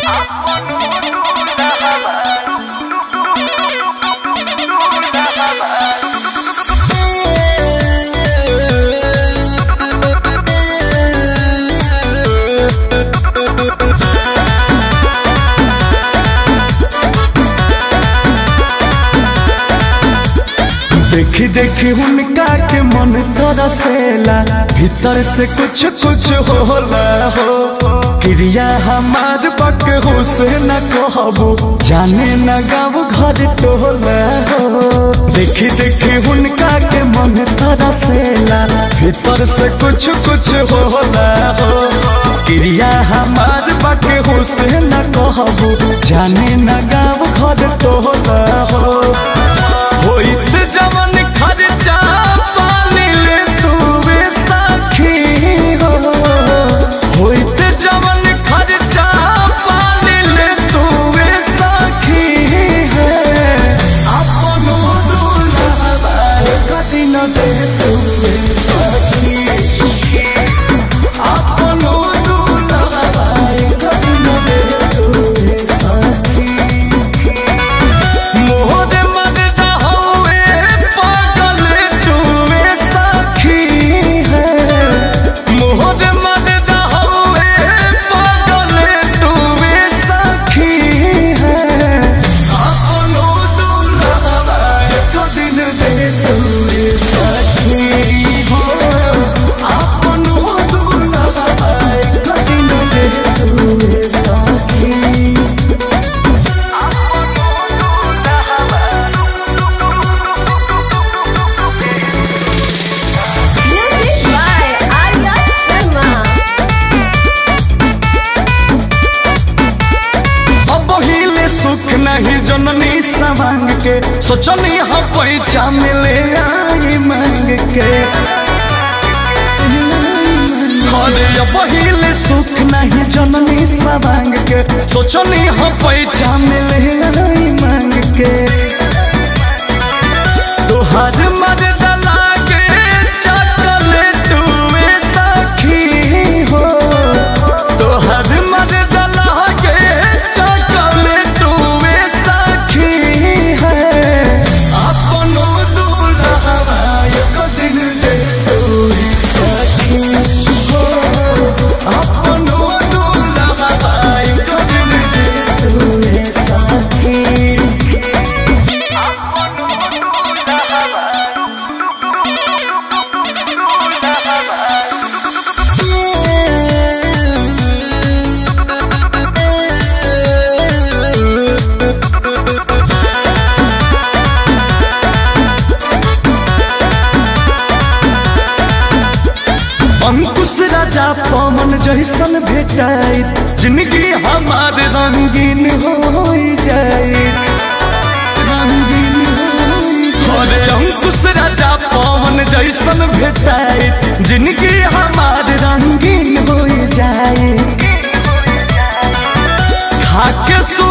देखी देखी उनका के मन तरसेला भीतर से कुछ कुछ होला हो क्रिया हमार बक से न कहबू जाने न गाँव घर टोला हो देखी देखी उनका के मन तरसेला भीतर से कुछ कुछ होला हो क्रिया हमार बक से न कहबू जाने न गाँव घर टोला हो होइत जवन खर्चा पानिल तूवे सखी हो होइत जवन खर्चा पानिल तूवे सखी है अपनो दुल्हबा कदी न दे तूवे सखी अपनो दुल्हबा कदी न दे तूवे सखी मोहर मगदा हवे पागल तुवे सखी है मोहर मगदा हवे पागल तुवे सखी है अपनो दुल्हबा एक दिन दे तुवे सखी हो अपनो दुल्हबा एक दिन दे तुवे सखी Music by Arya Sharma. अब हिले सुख नहीं जननी सवांग के सोचनी हम पैसा मिले आई मांग के अरे अब हिले सुख नहीं जननी सवांग के सोचनी हम पैसा मिले आई मांग के तोहर मर्द लागे चॉकलेट वे सखी हो तोहर मर्द लागे चॉकलेट वे सखी है अपनो दुल्हबा एक दिन ले तोरी सखी हो अपनो दुल्हबा एक दिन ले तोरी सखी अंकुश राजा पवन जैसन भेटाई जिंदगी हमार रंगीन हो जाए रंगीन अरे अंकुश राजा पवन जैसन भेटाई जिंदगी हमार रंगीन हो जाए खाके सो